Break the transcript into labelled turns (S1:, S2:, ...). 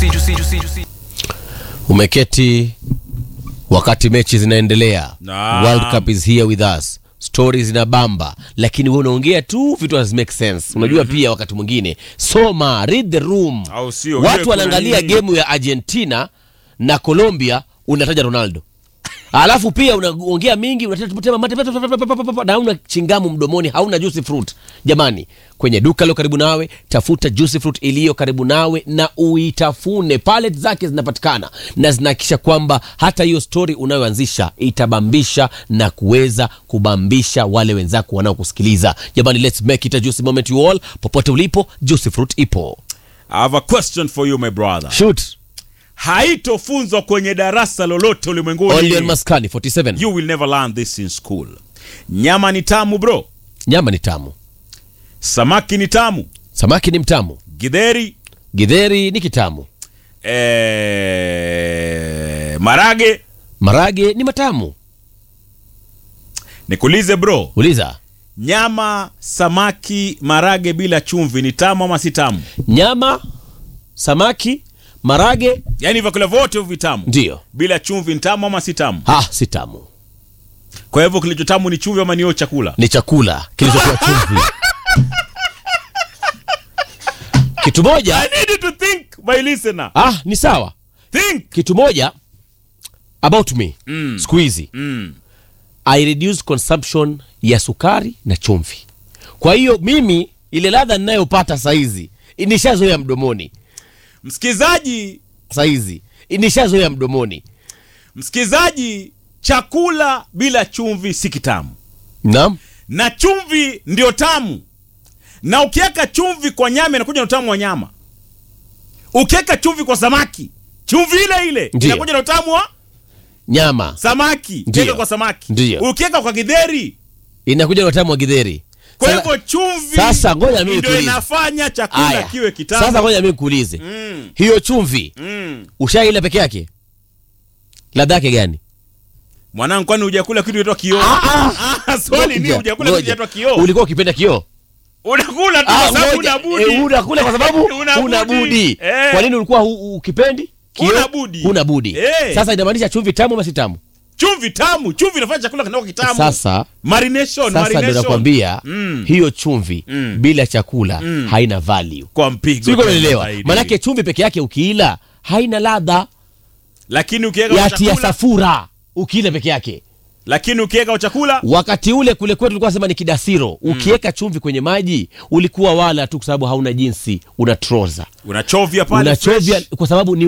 S1: umeketi wakati mechi zinaendelea
S2: Naam.
S1: world cup is here with us stori zinabamba lakini wewe unaongea tu vitu hazi make sense unajua pia wakati mwingine soma read the room
S2: Au sio? Ujue
S1: watu
S2: kuna
S1: wanaangalia
S2: nini?
S1: gemu ya argentina na colombia unataja ronaldo alafu pia unaongea mingi unatema mate na hauna chingamu mdomoni hauna juicy fruit jamani kwenye duka lilo karibu nawe tafuta juicy fruit iliyo karibu nawe na uitafune palet zake zinapatikana na zinahakikisha kwamba hata hiyo story unayoanzisha itabambisha na kuweza kubambisha wale wenzako wanaokusikiliza jamani let's make it a juicy moment you all popote ulipo juicy fruit ipo
S2: I have a question for you my brother.
S1: shoot
S2: Haitofunzwa kwenye darasa lolote
S1: only on
S2: ulimwenguni.
S1: maskani 47
S2: You will never learn this in school. Nyama ni tamu bro.
S1: nyama ni tamu
S2: Samaki ni tamu.
S1: samaki ni mtamu
S2: Githeri,
S1: gidheri ni kitamu
S2: eh, marage.
S1: marage ni matamu
S2: Nikuulize bro,
S1: uliza
S2: nyama, samaki, marage bila chumvi ni tamu ama si tamu?
S1: nyama samaki marage
S2: Yaani vyakula vyote hivi vitamu.
S1: ndiyo
S2: Bila chumvi ni tamu ama si tamu?
S1: ah, si tamu
S2: Kwa hivyo kilicho tamu ni chumvi ama ni hiyo chakula?
S1: ni chakula kilichokuwa chumvi kitu moja
S2: I need you to think my listener.
S1: ah, ni sawa
S2: Think.
S1: kitu moja about me
S2: Mm.
S1: siku hizi
S2: Mm.
S1: i reduce consumption ya sukari na chumvi kwa hiyo mimi ile ladha ninayopata saizi nishazoea mdomoni
S2: Msikizaji,
S1: saizi nishazoea mdomoni
S2: msikizaji, chakula bila chumvi si kitamu,
S1: naam
S2: na chumvi ndio tamu. Na ukiweka chumvi kwa nyama inakuja na utamu wa nyama. Ukiweka chumvi kwa samaki, chumvi ile ile
S1: Ndiyo.
S2: inakuja na utamu wa
S1: nyama
S2: samaki.
S1: Ndiyo.
S2: Ukiweka kwa samaki,
S1: Ndiyo.
S2: ukiweka kwa githeri.
S1: inakuja na utamu wa gidheri
S2: Kwa
S1: Sasa-
S2: hivyo chumvi
S1: sasa ngoja mimi
S2: ndio
S1: nikuulize.
S2: inafanya chakula
S1: Aya.
S2: kiwe kitamu.
S1: sasa ngoja mimi kuulize
S2: Mm,
S1: hiyo chumvi
S2: mm.
S1: ushaila peke yake ladha yake gani
S2: Mwanangu, kwani hujakula kitu kinaitwa kioo? Ah, swali ni
S1: Ngoja,
S2: hujakula kitu
S1: ngoja.
S2: kinaitwa kioo?
S1: ulikuwa ukipenda kioo
S2: Unakula tu
S1: Ah,
S2: kwa sababu
S1: ngoja.
S2: una budi.
S1: Eh, unakula kwa sababu
S2: Una
S1: una
S2: budi.
S1: budi
S2: Eh.
S1: kwa nini ulikuwa hu- ukipendi Kioo?
S2: Huna budi.
S1: huna budi
S2: Eh.
S1: sasa inamaanisha chumvi tamu ama si tamu
S2: Chumvi tamu, chumvi inafanya chakula kinakuwa kitamu.
S1: sasa
S2: Marination,
S1: sasa ndio
S2: marination.
S1: nakwambia
S2: Mm.
S1: hiyo chumvi
S2: Mm.
S1: bila chakula
S2: Mm.
S1: haina value
S2: kwa mpigo.
S1: siko
S2: tena
S1: unaelewa
S2: zaidi.
S1: manake chumvi peke yake ukiila haina ladha
S2: lakini ukiweka kwa
S1: ya tia
S2: chakula,
S1: safura ukiila peke yake
S2: lakini ukiweka kwa chakula
S1: wakati ule kule kwetu tulikuwa sema ni kidasiro ukiweka chumvi kwenye maji ulikuwa wala tu kwa sababu hauna jinsi unachovya
S2: unachovya pale
S1: unachovya
S2: fresh.
S1: kwa sababu ni